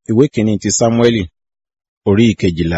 ìwé kìíní ti sámúẹ́lì orí ìkejìlá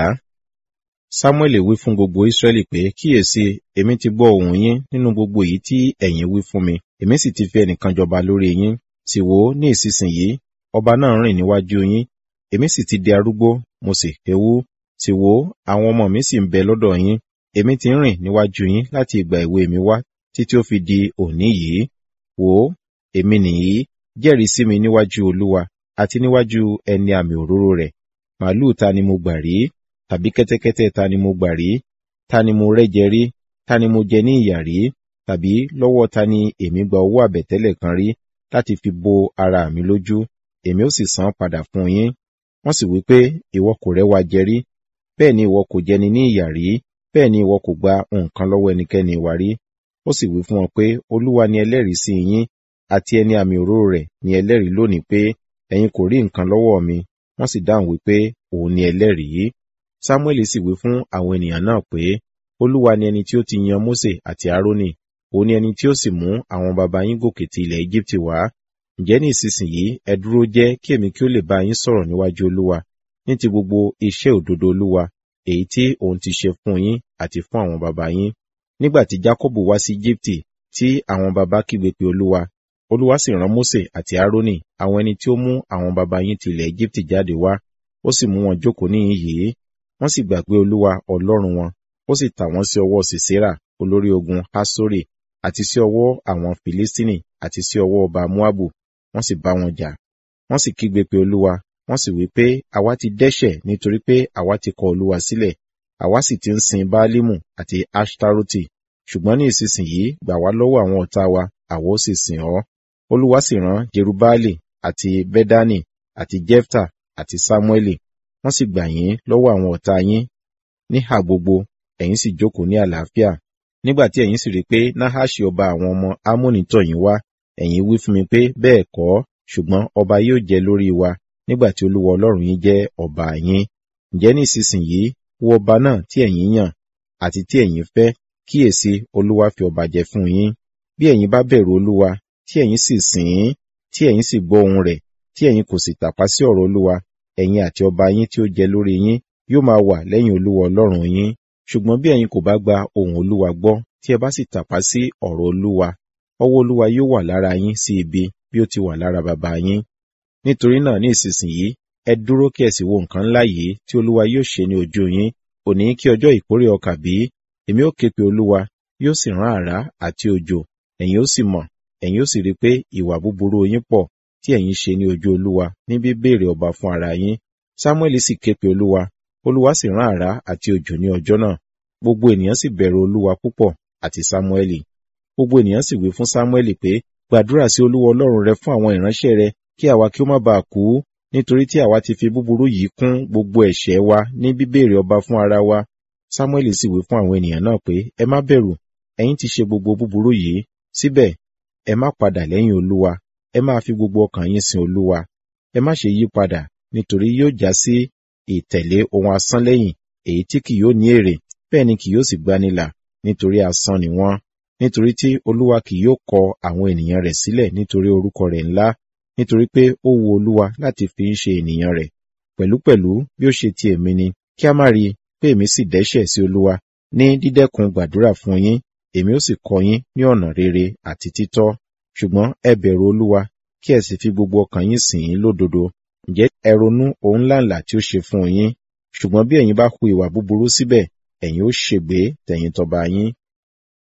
sámúẹ́lì wí fún gbogbo ísírẹ́lì pé kíyèsí èmi ti gbọ́ ohùn yín nínú gbogbo èyí tí ẹ̀yin wí fún mi èmi sì ti fi ẹnìkan jọba lórí yín sì wò ó ní ìsinsìnyí ọba náà rìn níwájú yín èmi sì ti di arúgbó mo sì kéwú sì wò ó àwọn ọmọ mi sì ń bẹ lọ́dọ̀ yín èmi ti ń rìn níwájú yín láti ìgbà èwe mi wá títí ó fi di òní yìí wò ó èmi nìyí jẹ́rìí sí mi níwájú olúwa àti níwájú ẹni àmì òróró rẹ̀ màálù ta ni mo gbà rí tàbí kẹ́tẹ́kẹ́tẹ́ ta ni mo gbà rí ta ni mo rẹ́jẹ rí ta ni mo jẹ ní ìyà rí tàbí lọ́wọ́ ta ni èmi gba owó àbẹ̀tẹ́lẹ̀ kan rí láti fi bo ara mi lójú èmi ó sì san padà fún yín wọ́n sì wí pé ìwọ kò rẹ́wa jẹ rí bẹ́ẹ̀ ni ìwọ kò jẹni ní ìyà rí bẹ́ẹ̀ ni ìwọ kò gba nǹkan lọ́wọ́ ẹnikẹ́ni wa rí ó sì wí fún wọn pé olúwa ni ẹlẹ́rìí sí yín àti ẹni àmì òróró rẹ̀ ni ẹlẹ́rìí lónìí pé ẹ̀yin kò rí nǹkan lọ́wọ́ mi wọ́n sì dáhùn wípé òun ni ẹlẹ́rìí samuel sì wí fún àwọn ènìyàn náà pé olúwa ni ẹni tí ó ti yan mose àti aaroni òun ni ẹni tí ó sì mú àwọn baba yín gòkè ti ilẹ̀ egypti wá ǹjẹ́ ní ìsinsìnyí ẹ dúró jẹ́ kí èmi kí ó lè bá yín sọ̀rọ̀ níwájú olúwa ní ti gbogbo iṣẹ́ òdodo olúwa èyí tí òun ti ṣe fún yín àti fún àwọn baba yín nígbà tí jacob wá sí egypti tí àwọn baba kígbe pé olúwa olúwa sì rán mose àti aaroni àwọn ẹni tí ó mú àwọn baba yín ti ilẹ̀ egypti jáde wá ó sì mú wọn jókòó níhìn yìí wọ́n sì gbàgbé olúwa ọlọ́run wọn ó sì tà wọ́n sí ọwọ́ sisera olórí ogun hasori àti sí ọwọ́ àwọn filistini àti sí ọwọ́ ọba moabu wọ́n sì bá wọn jà wọ́n sì kígbe pé olúwa wọ́n sì wí pé àwa ti dẹ́ṣẹ̀ nítorí pé àwa ti kọ olúwa sílẹ̀ àwa sì ti ń sin baalimu àti ashtaroti ṣùgbọ́n ní ìsinsìnyí gbà wá lọ́wọ́ àwọn ọ̀tá wa àwa ó sì sìn ọ́ olúwa sì rán jerubaali àti bedani àti jefta àti samueli wọ́n sì gbà yín lọ́wọ́ àwọn ọ̀tá yín níhà gbogbo ẹ̀yin sì jókòó ní àlàáfíà nígbà tí ẹ̀yin sì rí pé nahashi ọba àwọn ọmọ amóni tọ̀ yín wá ẹ̀yin wí fún mi pé bẹ́ẹ̀ kọ́ ṣùgbọ́n ọba yóò jẹ lórí wa nígbà tí olúwa ọlọ́run yín jẹ́ ọba yín ǹjẹ́ ní ìsinsìnyí wo ọba náà tí ẹ̀yin yàn àti tí ẹ̀yin fẹ́ kíyèsí olúwa fi ọba jẹ fún yín bí ẹ̀yin bá bẹ̀rù olúwa tí ẹ̀yin sì sìn ín tí ẹ̀yin sì gbọ́ ohun rẹ̀ tí ẹ̀yin kò sì tàpá sí ọ̀rọ̀ olúwa ẹ̀yin àti ọba yín tí ó jẹ lórí yín yóò máa wà lẹ́yìn olúwa ọlọ́run yín ṣùgbọ́n bí ẹ̀yin kò bá gba ohun olúwa gbọ́ tí ẹ bá sì tàpá sí ọ̀rọ̀ olúwa ọwọ́ olúwa yóò wà lára yín sí ibi bí ó ti wà lára bàbá yín nítorí náà ní ìsinsìnyí ẹ dúró kí ẹ sì wo nǹkan ńlá yìí tí olúwa yóò ṣe ní ojú yín òní kí ọjọ́ ìkórè ọkà bí èmi ó ké pe olúwa yóò sì rán àrá àti òjò ẹ̀yin ó sì mọ̀ ẹ̀yin ó sì rí pé ìwà búburú yín pọ̀ tí ẹ̀yin ṣe ní ojú olúwa ní bíbéèrè ọba fún ara yín samuel sì ké pe olúwa olúwa sì rán àrá àti òjò ní ọjọ́ náà gbogbo ènìyàn sì bẹ̀rù olúwa púpọ̀ àti samueli gbogbo ènìyàn sì wí fún samueli pé gbàdúrà sí olúwa ọlọ́run rẹ fún àwọn ìránṣẹ́ rẹ kí àwa kí ó má baà kú nítorí tí àwa ti fi búburú yìí kún gbogbo ẹ̀ṣẹ̀ wa ní bíbéèrè ọba fún ara wa samuel sì wí fún àwọn ènìyàn náà pé ẹ má bẹ̀rù ẹ̀yin ti ṣe gbogbo búburú yìí síbẹ̀ ẹ má padà lẹ́yìn olúwa ẹ máa fi gbogbo ọkàn yín sin olúwa ẹ má ṣe yí padà nítorí yóò já sí ìtẹ̀lé ohun asán lẹ́yìn èyí tí kì yóò ní èrè bẹ́ẹ̀ ni kì yóò sì gbanilà nítorí asán ni wọ́n nítorí tí olúwa kì yóò kọ àwọn ènìyàn rẹ̀ sílẹ̀ nítorí orúkọ rẹ̀ ńlá nítorí pé ó wu olúwa láti fi ń ṣe ènìyàn rẹ̀ pẹ̀lúpẹ̀lú bí ó ṣe ti èmi ni kí a má rí i pé èmi sì dẹ́ṣẹ̀ sí olúwa ní dídẹ́kun gbàdúrà fún yín èmi ó sì kọ́ yín ní ọ̀nà rere àti títọ́ ṣùgbọ́n ẹ bẹ̀rù olúwa kí ẹ sì fi gbogbo ọkàn yín sìn ín lódodo ǹjẹ́ ẹ ronú ohun ńláǹlà tí ó ṣe fún yín ṣùgbọ́n bí ẹ̀yin bá hu ìwà búburú síbẹ̀ ẹ̀yin ó ṣègbé tẹ̀yìn tọba yín